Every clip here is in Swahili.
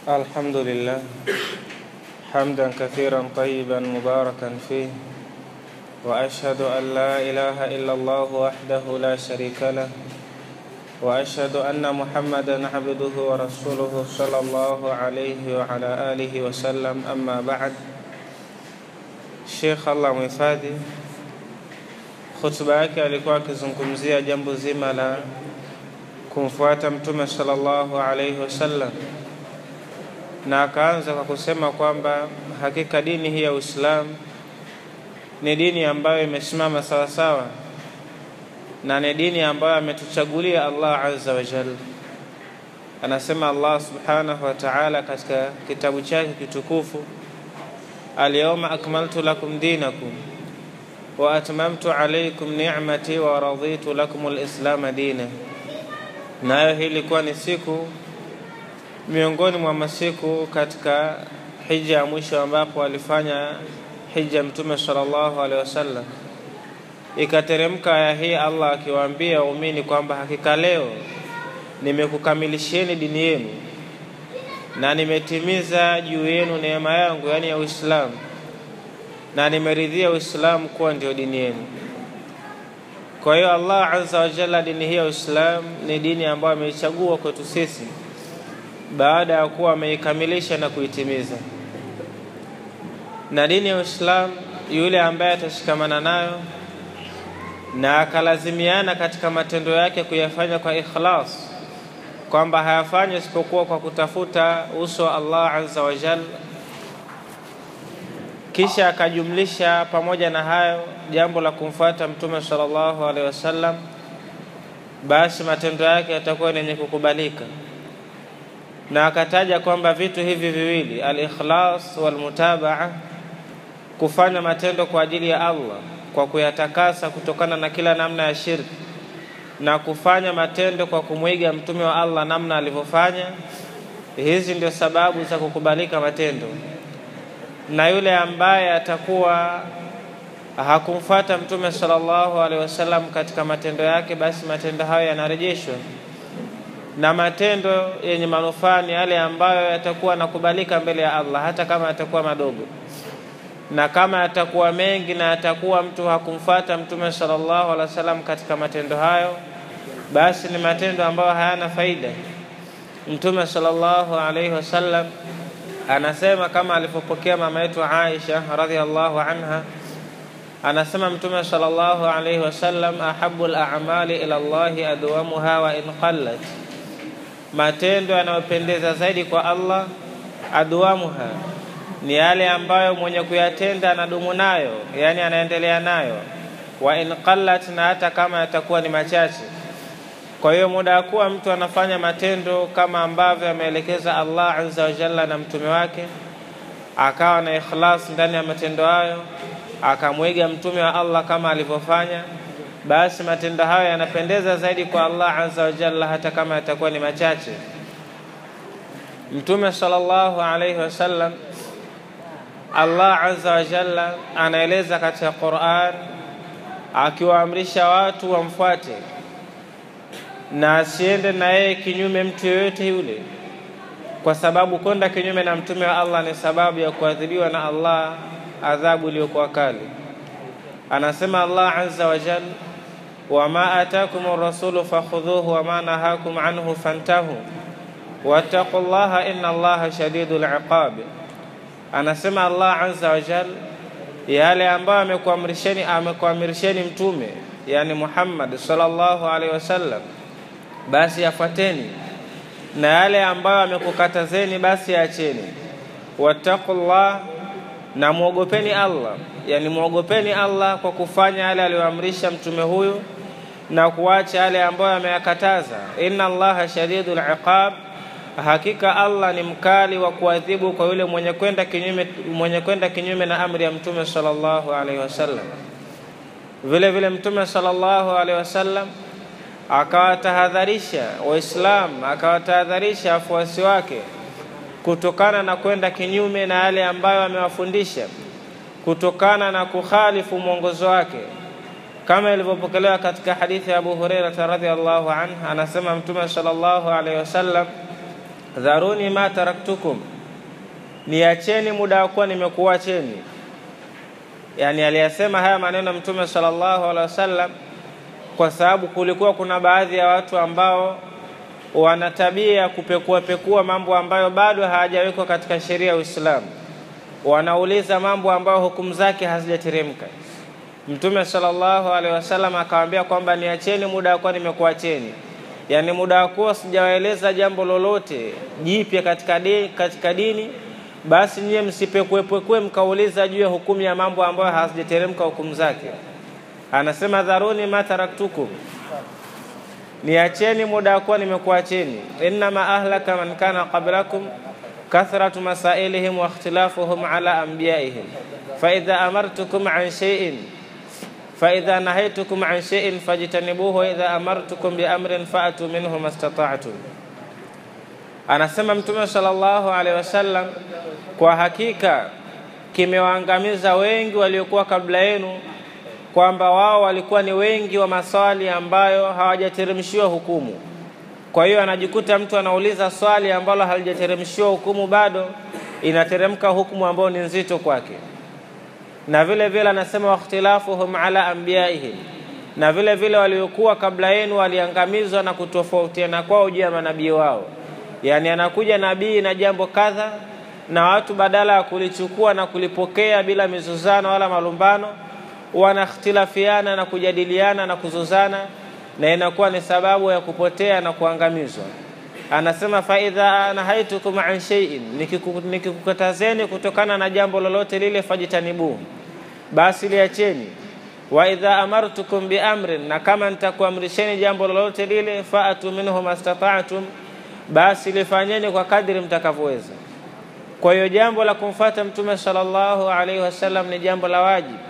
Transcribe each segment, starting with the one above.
الحمد لله حمدا كثيرا طيبا مباركا فيه واشهد ان لا اله الا الله وحده لا شريك له واشهد ان محمدا عبده ورسوله صلى الله عليه وعلى اله وسلم اما بعد Sheikh Allah mhifadhi, khutba yake alikuwa akizungumzia jambo zima la kumfuata Mtume sallallahu alaihi wasallam, na akaanza kwa kusema kwamba hakika dini hii ya Uislamu ni dini ambayo imesimama sawasawa na ni dini ambayo ametuchagulia Allah azza wa jalla. Anasema Allah subhanahu wa ta'ala katika kitabu chake kitukufu Alyawma akmaltu lakum dinakum wa atmamtu alaykum ni'mati wa raditu lakum alislama dina. Nayo hii ilikuwa ni siku miongoni mwa masiku katika hija ya mwisho ambapo alifanya hija Mtume sallallahu alaihi wasallam. Ikateremka aya hii, Allah akiwaambia waumini kwamba hakika leo nimekukamilishieni dini yenu na nimetimiza juu yenu neema yangu, yaani ya Uislamu, na nimeridhia Uislamu kuwa ndio dini yenu. Kwa hiyo Allah azza wa jalla, dini hii ya Uislamu ni dini ambayo ameichagua kwetu sisi baada ya kuwa ameikamilisha na kuitimiza. Na dini ya Uislamu, yule ambaye atashikamana nayo na akalazimiana katika matendo yake kuyafanya kwa ikhlas kwamba hayafanyi isipokuwa kwa kutafuta uso wa Allah azza wa jalla, kisha akajumlisha pamoja na hayo jambo la kumfuata Mtume sallallahu alaihi wasallam, basi matendo yake yatakuwa yenye kukubalika. Na akataja kwamba vitu hivi viwili, al-ikhlas wal mutabaa, kufanya matendo kwa ajili ya Allah kwa kuyatakasa kutokana na kila namna ya shirki na kufanya matendo kwa kumwiga mtume wa Allah namna alivyofanya. Hizi ndio sababu za kukubalika matendo, na yule ambaye atakuwa hakumfuata mtume sallallahu alaihi wasallam katika matendo yake, basi matendo hayo yanarejeshwa, na matendo yenye manufaa ni yale ambayo yatakuwa nakubalika mbele ya Allah, hata kama yatakuwa madogo na kama yatakuwa mengi na yatakuwa mtu hakumfuata mtume sallallahu alaihi wasallam katika matendo hayo, basi ni matendo ambayo hayana faida. Mtume sallallahu alaihi wasallam anasema kama alivyopokea mama yetu Aisha radhiallahu anha, anasema Mtume sallallahu alaihi wasallam, ahabu al-a'mali ila Allahi adwamuha wa in qallat, matendo yanayopendeza zaidi kwa Allah adwamuha ni yale ambayo mwenye kuyatenda anadumu nayo, yani anaendelea nayo. Wa in qallat, na hata kama yatakuwa ni machache. Kwa hiyo muda wa kuwa mtu anafanya matendo kama ambavyo ameelekeza Allah azza wa jalla na mtume wake, akawa na ikhlas ndani ya matendo hayo, akamwiga mtume wa Allah kama alivyofanya, basi matendo hayo yanapendeza zaidi kwa Allah azza wa jalla, hata kama yatakuwa ni machache. Mtume sallallahu alaihi wasallam Allah azza wa jalla anaeleza katika Qur'an akiwaamrisha watu wamfuate na asiende na yeye kinyume mtu yoyote yule, kwa sababu kwenda kinyume na mtume wa Allah ni sababu ya kuadhibiwa na Allah adhabu iliyokuwa kali. Anasema Allah azza wa jalla, wama atakum rasulu fakhudhuhu wama nahakum anhu fantahu wattaqullaha inna Allaha shadidul iqab Anasema Allah azza wa jal, yale ambayo amekuamrisheni amekuamrisheni mtume yani Muhammad sallallahu alaihi wasallam, basi yafuateni, na yale ambayo amekukatazeni basi yaacheni. Wattaqullah, na muogopeni Allah, yani muogopeni Allah kwa kufanya yale aliyoamrisha mtume huyu na kuacha yale ambayo ameyakataza. Inna Allaha shadidul iqab Hakika Allah ni mkali wa kuadhibu kwa yule mwenye kwenda kinyume, mwenye kwenda kinyume na amri ya mtume sallallahu alaihi wasallam. Vile vile mtume sallallahu alaihi wasallam akawatahadharisha Waislamu, akawatahadharisha wafuasi wake kutokana na kwenda kinyume na yale ambayo amewafundisha, kutokana na kukhalifu mwongozo wake, kama ilivyopokelewa katika hadithi ya Abu Hurairah radhiallahu anhu, anasema mtume sallallahu alaihi wasallam dharuni ma taraktukum, niacheni muda wa kuwa nimekuacheni. Yani aliyasema haya maneno Mtume sallallahu alaihi wasallam kwa sababu kulikuwa kuna baadhi ya watu ambao wana tabia ya kupekua pekua mambo ambayo bado hayajawekwa katika sheria ya Uislamu. Wanauliza mambo ambayo hukumu zake hazijateremka. Mtume sallallahu alaihi wasallam akawaambia kwamba niacheni muda wa kuwa nimekuacheni, yaani muda wa kuwa sijawaeleza jambo lolote jipya katika dini, katika dini basi nyie msipekuepekue mkauliza juu ya hukumu ya mambo ambayo hazijateremka hukumu zake. Anasema dharuni ma taraktukum, niacheni muda wa kuwa nimekuacheni. Innama ahlaka man kana qablakum kathratu masailihim wa ikhtilafuhum ala anbiyaihim faidha amartukum an shay'in faidha nahaytukum an shay'in fajtanibuhu waidha amartukum biamrin faatu minhu mastata'tum. Anasema Mtume sallallahu alaihi wasallam, kwa hakika kimewaangamiza wengi waliokuwa kabla yenu kwamba wao walikuwa ni wengi wa maswali ambayo hawajateremshiwa hukumu. Kwa hiyo anajikuta mtu anauliza swali ambalo halijateremshiwa hukumu, bado inateremka hukumu ambayo ni nzito kwake. Na vile vile anasema wakhtilafuhum ala anbiyaihim, na vile vile waliokuwa kabla yenu waliangamizwa na kutofautiana kwao juu ya manabii wao. Yani anakuja nabii na jambo kadha, na watu badala ya kulichukua na kulipokea bila mizuzano wala malumbano wanakhtilafiana na kujadiliana na kuzuzana, na inakuwa ni sababu ya kupotea na kuangamizwa. Anasema faidha nahaitukum an shay'in, nikikukatazeni kutokana na jambo lolote lile, fajitanibuhu, basi liacheni. Wa idha amartukum biamrin, na kama nitakuamrisheni jambo lolote lile, faatu minhu mastata'tum, basi lifanyeni kwa kadri mtakavyoweza. Kwa hiyo jambo la kumfuata Mtume sallallahu alaihi wasallam ni jambo la wajibu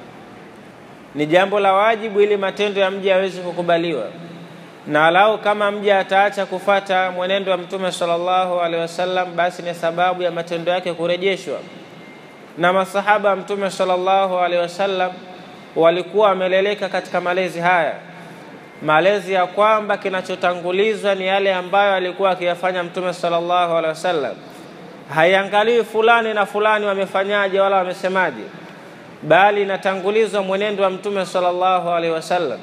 ni jambo la wajibu ili matendo ya mja yaweze kukubaliwa, na lau kama mja ataacha kufata mwenendo wa Mtume sallallahu alaihi wasallam, basi ni sababu ya matendo yake kurejeshwa. Na masahaba wa Mtume sallallahu alaihi wasallam walikuwa wameleleka katika malezi haya, malezi ya kwamba kinachotangulizwa ni yale ambayo alikuwa akiyafanya Mtume sallallahu alaihi wasallam. Haiangaliwi fulani na fulani wamefanyaje wala wamesemaje bali inatangulizwa mwenendo wa mtume sallallahu alaihi wasallam.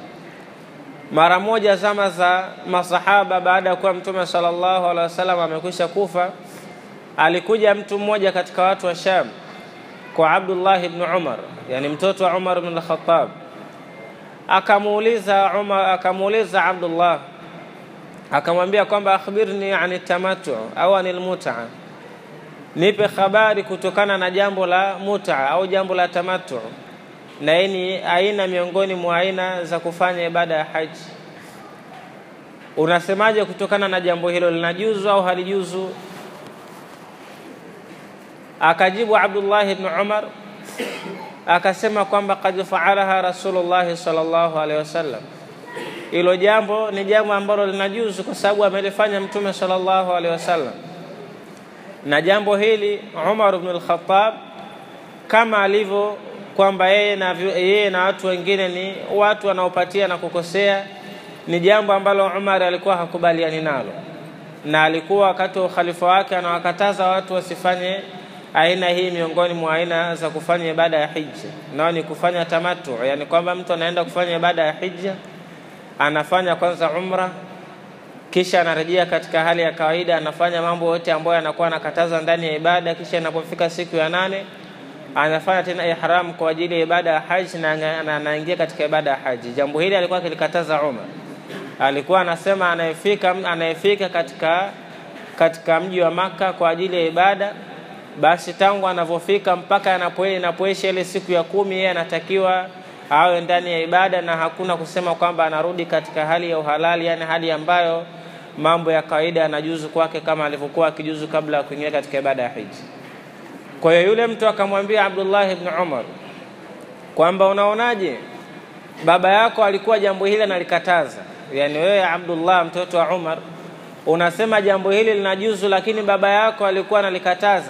Mara moja zama za masahaba, baada ya kuwa mtume sallallahu alaihi wasallam amekwisha kufa, alikuja mtu mmoja katika watu wa Sham kwa Abdullah ibn Umar, yani mtoto wa Umar ibn al-Khattab, akamuuliza Umar, akamuuliza Abdullah, akamwambia kwamba akhbirni ani tamattu au anil mut'a nipe habari kutokana na jambo la muta au jambo la tamattu, na hii ni aina miongoni mwa aina za kufanya ibada ya haji. Unasemaje kutokana na jambo hilo, linajuzu au halijuzu? Akajibu Abdullah ibn Umar akasema kwamba kad faalaha Rasulullahi sallallahu alaihi wasallam, hilo jambo ni jambo ambalo linajuzu kwa sababu amelifanya Mtume sallallahu alaihi wasallam na jambo hili Umar ibn al-Khattab kama alivyo kwamba yeye na, yeye na watu wengine ni watu wanaopatia na kukosea, ni jambo ambalo Umar alikuwa hakubaliani nalo, na alikuwa wakati wa ukhalifa wake anawakataza watu wasifanye aina hii miongoni mwa aina za kufanya ibada ya hija, nao ni kufanya tamattu, yani kwamba mtu anaenda kufanya ibada ya hija, anafanya kwanza umra kisha anarejea katika hali ya kawaida, anafanya mambo yote ambayo anakuwa anakataza ndani ya ibada. Kisha inapofika siku ya nane anafanya tena ihram kwa ajili ya ibada ya haji na anaingia katika ibada ya haji. Jambo hili alikuwa akilikataza Umar. Alikuwa anasema anayefika anayefika katika katika mji wa Maka kwa ajili ya ibada, basi tangu anavyofika mpaka inapoisha ile siku ya kumi, yeye anatakiwa awe ndani ya ibada na hakuna kusema kwamba anarudi katika hali ya uhalali, yani hali ambayo mambo ya kawaida yanajuzu kwake kama alivyokuwa akijuzu kabla ya kuingia katika ibada ya hiji. Kwa hiyo yule mtu akamwambia Abdullah ibn Umar kwamba unaonaje, baba yako alikuwa jambo hili analikataza, yani wewe Abdullah mtoto wa Umar unasema jambo hili linajuzu, lakini baba yako alikuwa analikataza.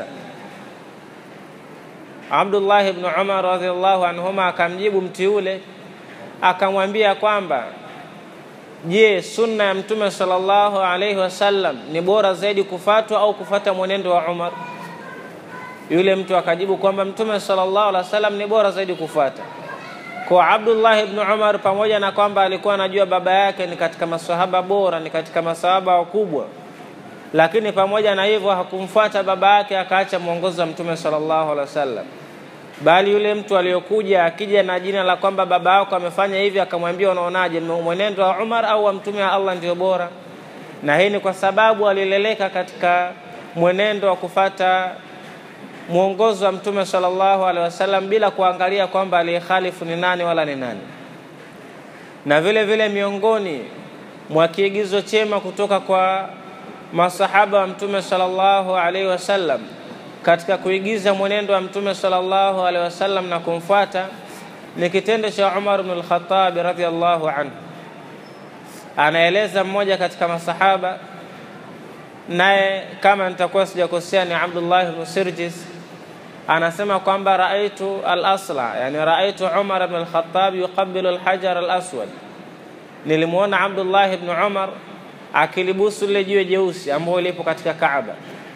Abdullah ibn Umar radhiallahu anhuma akamjibu mtu yule akamwambia kwamba je, sunna ya Mtume sallallahu alaihi wasallam ni bora zaidi kufatwa au kufata mwenendo wa Umar? Yule mtu akajibu kwamba Mtume sallallahu alaihi wasallam ni bora zaidi kufuata. Kwa Abdullah ibn Umar, pamoja na kwamba alikuwa anajua baba yake ni katika masahaba bora, ni katika masahaba wakubwa, lakini pamoja na hivyo hakumfuata baba yake, akaacha mwongozo wa Mtume sallallahu alaihi wasallam bali yule mtu aliyokuja akija na jina la kwamba baba yako amefanya hivi, akamwambia unaonaje, mwenendo wa Umar au wa mtume wa Allah ndio bora? Na hii ni kwa sababu alileleka katika mwenendo wa kufata mwongozo wa mtume sallallahu alaihi wasallam bila kuangalia kwamba aliyekhalifu ni nani wala ni nani. Na vile vile miongoni mwa kiigizo chema kutoka kwa masahaba wa mtume sallallahu alaihi wasallam katika kuigiza mwenendo wa mtume sallallahu alaihi wasallam na kumfuata ni kitendo cha Umar ibn al-Khattab radhiyallahu anhu. Anaeleza mmoja katika masahaba, naye kama nitakuwa sijakosea ni Abdullah ibn Sirjis, anasema kwamba raaitu al-asla, yani raaitu Umar ibn al-Khattab yuqabbilu al-hajar al-aswad, nilimwona Abdullah ibn Umar akilibusu lile jiwe jeusi ambalo lipo katika Kaaba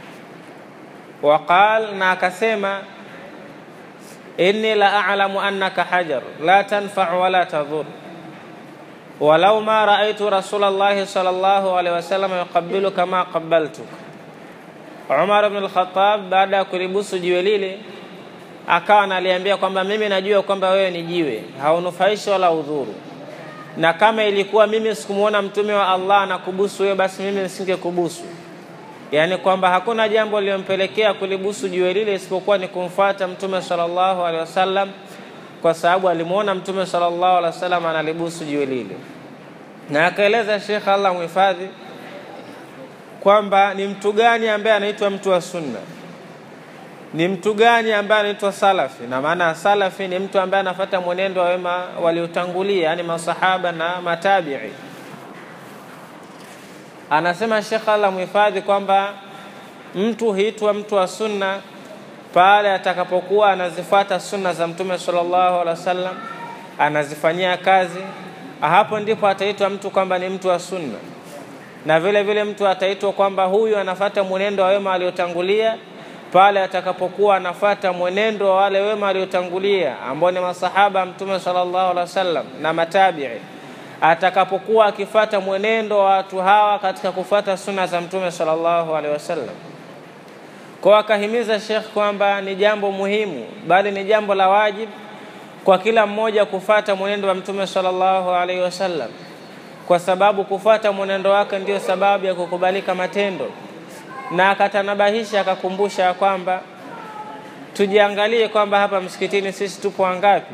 waqal na akasema inni la a'lamu annaka hajar la tanfa'u wala tadhur walau ma ra'aytu rasulallahi sallallahu alaihi wasallam yuqabbilu kama qabbaltuk Umar ibn al-Khattab baada ya kulibusu jiwe lile akawa analiambia kwamba mimi najua kwamba wewe ni jiwe haunufaishi wala udhuru na kama ilikuwa mimi sikumuona mtume wa Allah anakubusu wewe basi mimi nisingekubusu yaani kwamba hakuna jambo lilompelekea kulibusu jiwe lile isipokuwa ni kumfuata mtume sallallahu alaihi wasallam, kwa sababu alimwona mtume sallallahu alaihi wasallam analibusu jiwe lile. Na akaeleza Sheikh Allah muhifadhi kwamba ni mtu gani ambaye anaitwa mtu wa sunna, ni mtu gani ambaye anaitwa salafi. Na maana salafi ni mtu ambaye anafuata mwenendo wa wema waliotangulia, yani masahaba na matabii anasema Sheikh Allah muhifadhi kwamba mtu huitwa mtu wa sunna pale atakapokuwa anazifuata sunna za Mtume sallallahu alaihi wasallam, anazifanyia kazi, hapo ndipo ataitwa mtu kwamba ni mtu wa sunna. Na vile vile mtu ataitwa kwamba huyu anafata mwenendo wa wema aliotangulia pale atakapokuwa anafata mwenendo wa wale wema aliotangulia ambao ni masahaba Mtume sallallahu alaihi wasallam na matabii atakapokuwa akifata mwenendo wa watu hawa katika kufata sunna za mtume sallallahu alaihi wasallam. Kwa akahimiza Sheikh kwamba ni jambo muhimu, bali ni jambo la wajibu kwa kila mmoja kufata mwenendo wa mtume sallallahu alaihi wasallam, kwa sababu kufata mwenendo wake ndio sababu ya kukubalika matendo. Na akatanabahisha akakumbusha kwamba tujiangalie kwamba hapa msikitini sisi tupo wangapi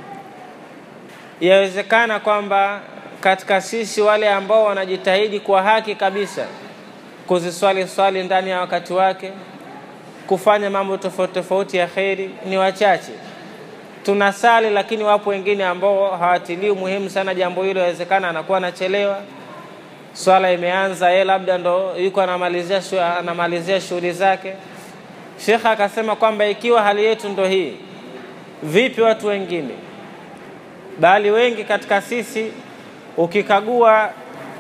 yawezekana kwamba katika sisi wale ambao wanajitahidi kwa haki kabisa kuziswali swali ndani ya wakati wake, kufanya mambo tofauti tofauti ya kheri ni wachache. Tunasali, lakini wapo wengine ambao hawatilii muhimu sana jambo hilo. Yawezekana anakuwa anachelewa, swala imeanza, yeye labda ndo yuko anamalizia anamalizia shughuli zake. Shekha akasema kwamba ikiwa hali yetu ndo hii, vipi watu wengine? bali wengi katika sisi ukikagua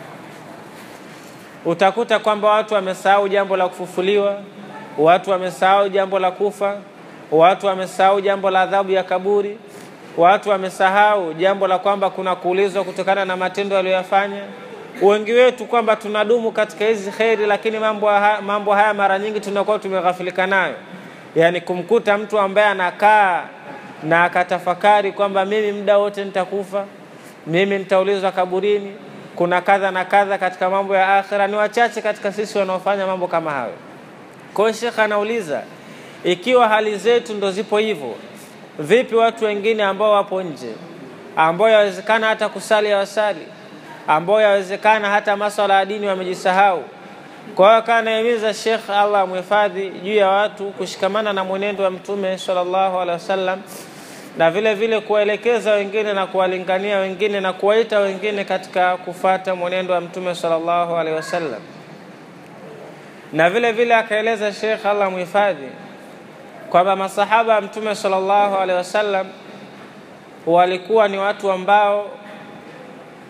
utakuta kwamba watu wamesahau jambo la kufufuliwa, watu wamesahau jambo la kufa, watu wamesahau jambo la adhabu ya kaburi, watu wamesahau jambo la kwamba kuna kuulizwa kutokana na matendo aliyoyafanya. Wengi wetu kwamba tunadumu katika hizi kheri, lakini mambo haya, mambo haya mara nyingi tunakuwa tumeghafilika nayo, yaani kumkuta mtu ambaye anakaa na akatafakari kwamba mimi muda wote nitakufa, mimi nitaulizwa kaburini, kuna kadha na kadha katika mambo ya akhira. Ni wachache katika sisi wanaofanya mambo kama hayo. Kwa hiyo Shekh anauliza ikiwa hali zetu ndo zipo hivyo, vipi watu wengine ambao wapo nje, ambao yawezekana hata kusali hawasali, ambao yawezekana hata maswala ya dini wamejisahau. Kwa hiyo akawa anahimiza Shekh, Allah amhifadhi, juu ya watu kushikamana na mwenendo wa Mtume sallallahu alaihi wasallam na vile vile kuwaelekeza wengine na kuwalingania wengine na kuwaita wengine katika kufata mwenendo wa Mtume sallallahu alaihi wasallam. Na vile vile akaeleza Sheikh Allah muhifadhi kwamba masahaba wa Mtume sallallahu alaihi wasallam walikuwa ni watu ambao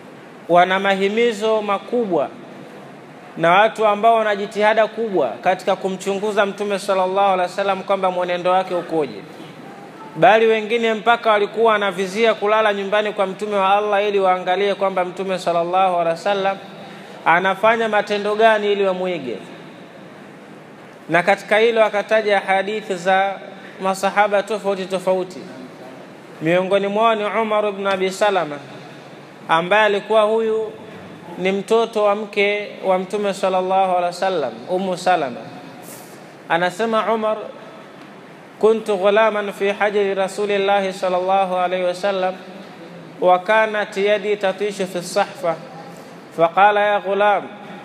wana mahimizo makubwa na watu ambao wana jitihada kubwa katika kumchunguza Mtume sallallahu alaihi wasallam kwamba mwenendo wake ukoje, bali wengine mpaka walikuwa wanavizia kulala nyumbani kwa Mtume wa Allah ili waangalie kwamba Mtume sallallahu alaihi wasallam anafanya matendo gani ili wamwige. Na katika hilo akataja hadithi za masahaba tofauti tofauti, miongoni mwao ni Umar ibn Abi Salama ambaye alikuwa huyu ni mtoto wa mke wa Mtume sallallahu alaihi wasallam, Ummu Salama. Anasema Umar, kuntu ghulaman fi hajri rasulillahi sallallahu alaihi wasallam wa kanat yadi tatishu fi sahfa faqala ya ghulam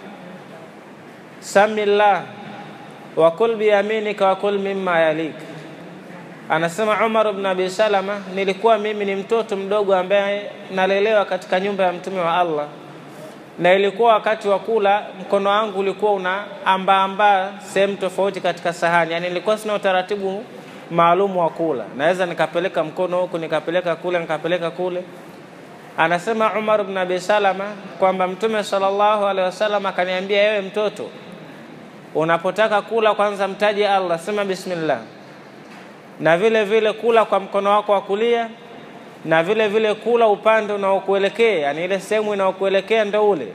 sami llah wa kul biyaminika wa kul mimma yalik. Anasema Umar ibn Abi Salama, nilikuwa mimi ni mtoto mdogo ambaye nalelewa katika nyumba ya Mtume wa Allah na ilikuwa wakati wa kula, mkono wangu ulikuwa una ambaambaa sehemu tofauti katika sahani, yani nilikuwa sina utaratibu maalum wa kula, naweza nikapeleka mkono huku nikapeleka kule nikapeleka kule. Anasema Umar ibn Abi Salama kwamba Mtume sallallahu alaihi wasallam akaniambia, ewe mtoto, unapotaka kula kwanza mtaje Allah, sema bismillah, na vile vile kula kwa mkono wako wa kulia na vile vile kula upande unaokuelekea, yani ile sehemu inaokuelekea ndo ule.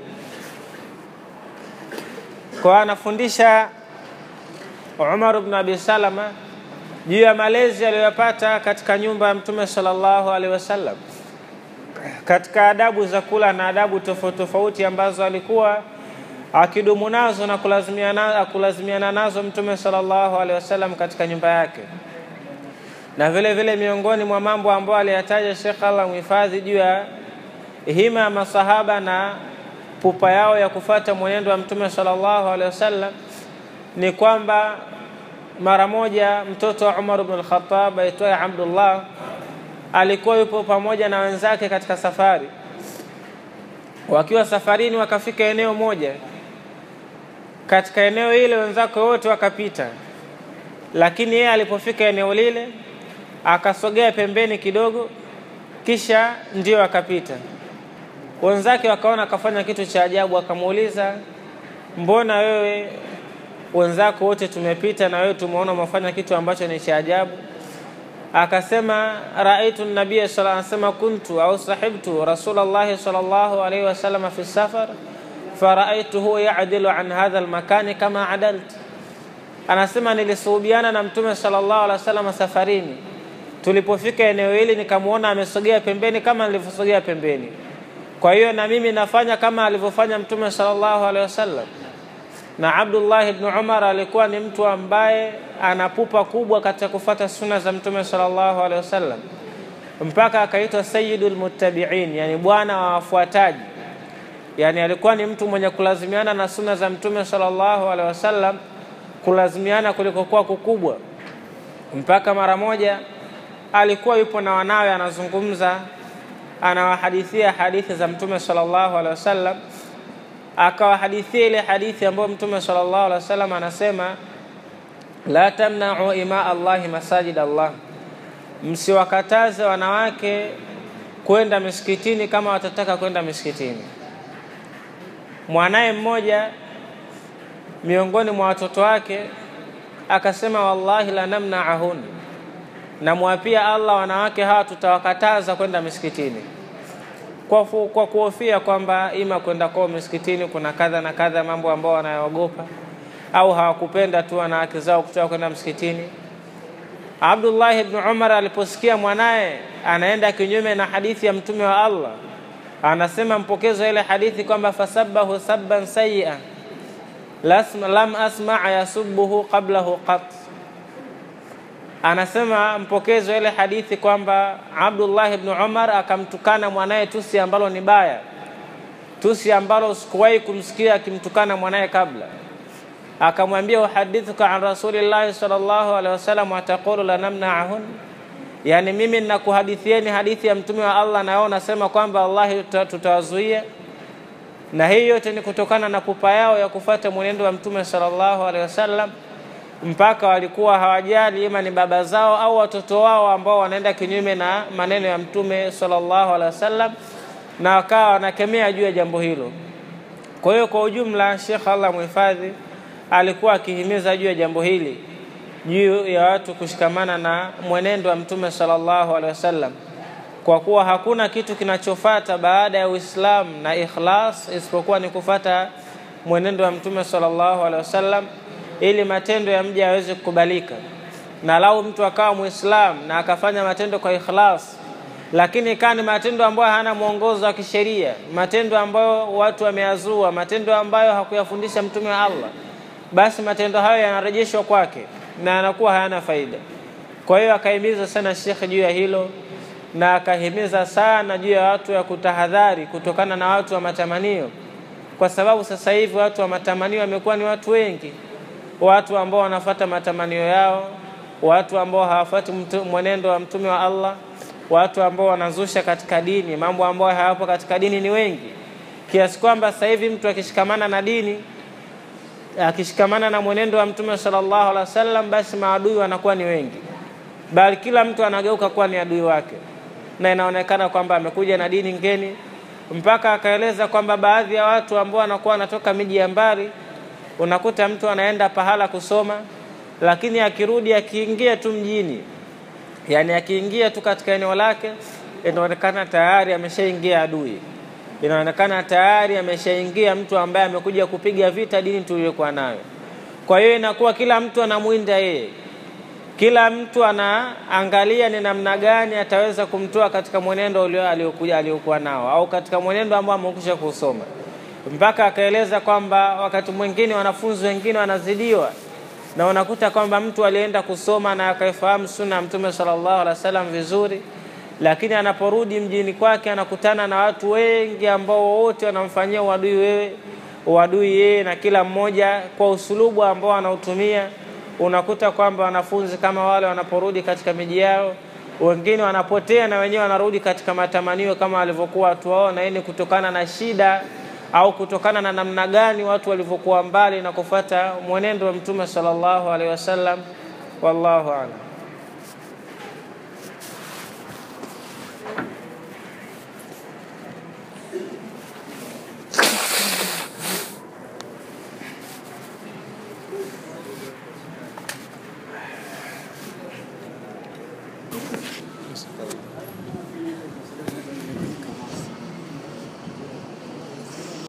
Kwa anafundisha Umar ibn Abi Salama juu ya malezi aliyopata katika nyumba ya Mtume sallallahu alaihi wasallam, katika adabu za kula na adabu tofauti tofauti ambazo alikuwa akidumu nazo na kulazimiana, kulazimiana nazo Mtume sallallahu alaihi wasallam katika nyumba yake na vile vile miongoni mwa mambo ambayo aliyataja Sheikh Allah mhifadhi juu ya hima ya masahaba na pupa yao ya kufata mwenendo wa Mtume sallallahu alaihi wasallam ni kwamba mara moja mtoto wa Umar ibn al-Khattab aitwaye Abdullah alikuwa yupo pamoja na wenzake katika safari. Wakiwa safarini, wakafika eneo moja. Katika eneo ile wenzake wote wakapita, lakini yeye alipofika eneo lile akasogea pembeni kidogo, kisha ndio akapita. Wenzake wakaona akafanya kitu cha ajabu, akamuuliza mbona wewe wenzako wote tumepita na wewe tumeona umefanya kitu ambacho ni cha ajabu? Akasema raaitu nabia sala anasema kuntu au sahibtu rasulallahi sallallahu alaihi wasallam fi safar faraaituhu yadilu an hadha almakani kama adalt, anasema nilisuhubiana na mtume sallallahu alaihi wasallam safarini tulipofika eneo hili nikamwona amesogea pembeni kama nilivyosogea pembeni. Kwa hiyo na mimi nafanya kama alivyofanya Mtume sallallahu alaihi wasallam. Na Abdullah ibn Umar alikuwa ni mtu ambaye anapupa kubwa katika kufata suna za Mtume sallallahu alaihi wasallam, mpaka akaitwa sayyidul muttabi'in, yani bwana wa wafuataji. Yani alikuwa ni mtu mwenye kulazimiana na suna za Mtume sallallahu alaihi wasallam, kulazimiana kulikokuwa kukubwa, mpaka mara moja alikuwa yupo na wanawe anazungumza, anawahadithia hadithi za Mtume sallallahu alaihi wasallam, akawahadithia ile hadithi ambayo Mtume sallallahu alaihi wasallam anasema, la tamna'u ima Allahi masajid Allah, msiwakataze wanawake kwenda misikitini kama watataka kwenda misikitini. Mwanaye mmoja miongoni mwa watoto wake akasema, wallahi la namna'ahun namwapia Allah wanawake hawa tutawakataza kwenda misikitini kwa, kwa kuhofia kwamba ima kwenda kwao misikitini kuna kadha na kadha mambo ambao wanayoogopa au hawakupenda tu wanawake zao kutoka kwenda msikitini. Abdullah ibn Umar aliposikia mwanaye anaenda kinyume na hadithi ya mtume wa Allah, anasema mpokezo ile hadithi kwamba fasabbahu sabban sayyi'a lam asma yasubbuhu qablahu qat anasema mpokezi wa ile hadithi kwamba Abdullah ibn Umar akamtukana mwanaye tusi ambalo ni baya, tusi ambalo sikuwahi kumsikia akimtukana mwanaye kabla. Akamwambia, uhadithuka an rasulillahi sallallahu alaihi wasallam wataqulu la namna'ahun, yani mimi ninakuhadithieni hadithi ya mtume wa Allah na wao nasema kwamba wallahi tutawazuia. Na hii yote ni kutokana na pupa yao ya kufuata mwenendo wa mtume sallallahu alaihi wasallam mpaka walikuwa hawajali ima ni baba zao au watoto wao ambao wanaenda kinyume na maneno ya mtume sallallahu alaihi wasallam, na wakawa wanakemea juu ya jambo hilo. Kwa hiyo kwa ujumla, Sheikh Allah muhifadhi alikuwa akihimiza juu ya jambo hili, juu ya watu kushikamana na mwenendo wa Mtume sallallahu alaihi wasallam, kwa kuwa hakuna kitu kinachofata baada ya Uislamu na ikhlas isipokuwa ni kufata mwenendo wa Mtume sallallahu alaihi wasallam, ili matendo ya mja yaweze kukubalika. Na lau mtu akawa Muislamu na akafanya matendo kwa ikhlas lakini ikawa ni matendo ambayo hana mwongozo wa kisheria, matendo ambayo watu wameyazua, matendo ambayo hakuyafundisha mtume wa Allah, basi matendo hayo yanarejeshwa kwake na yanakuwa hayana faida. Kwa hiyo akahimiza sana shekhe juu ya hilo, na akahimiza sana juu ya watu ya kutahadhari kutokana na watu wa matamanio, kwa sababu sasa hivi watu wa matamanio wamekuwa ni watu wengi, watu ambao wanafata matamanio yao, watu ambao hawafati mwenendo wa mtume wa Allah watu ambao wanazusha katika dini mambo ambayo hayapo katika dini ni wengi, kiasi kwamba sasa hivi mtu akishikamana na dini, akishikamana na mwenendo wa Mtume sallallahu alaihi wasallam, basi maadui wanakuwa ni wengi, bali kila mtu anageuka kuwa ni adui wake, na inaonekana kwamba amekuja na dini ngeni, mpaka akaeleza kwamba baadhi ya watu ambao wanakuwa wanatoka miji ya mbali, unakuta mtu anaenda pahala kusoma, lakini akirudi akiingia tu mjini yaani akiingia tu katika eneo lake inaonekana tayari ameshaingia adui, inaonekana tayari ameshaingia mtu ambaye amekuja kupiga vita dini tuliyokuwa nayo. Kwa hiyo inakuwa kila mtu anamwinda yeye, kila mtu anaangalia ni namna gani ataweza kumtoa katika mwenendo aliokuja aliokuwa nao au katika mwenendo ambao amekusha kusoma, mpaka akaeleza kwamba wakati mwingine wanafunzi wengine wanazidiwa na unakuta kwamba mtu alienda kusoma na akaifahamu sunna ya Mtume sallallahu alaihi wasallam vizuri, lakini anaporudi mjini kwake anakutana na watu wengi ambao wote wanamfanyia uadui wewe uadui yeye, na kila mmoja kwa usulubu ambao anautumia. Unakuta kwamba wanafunzi kama wale wanaporudi katika miji yao, wengine wanapotea na wenyewe wanarudi katika matamanio kama walivyokuwa watu wao, na hii ni kutokana na shida au kutokana na namna gani watu walivyokuwa mbali na kufuata mwenendo wa Mtume sallallahu alaihi wasallam. Wallahu a'lam.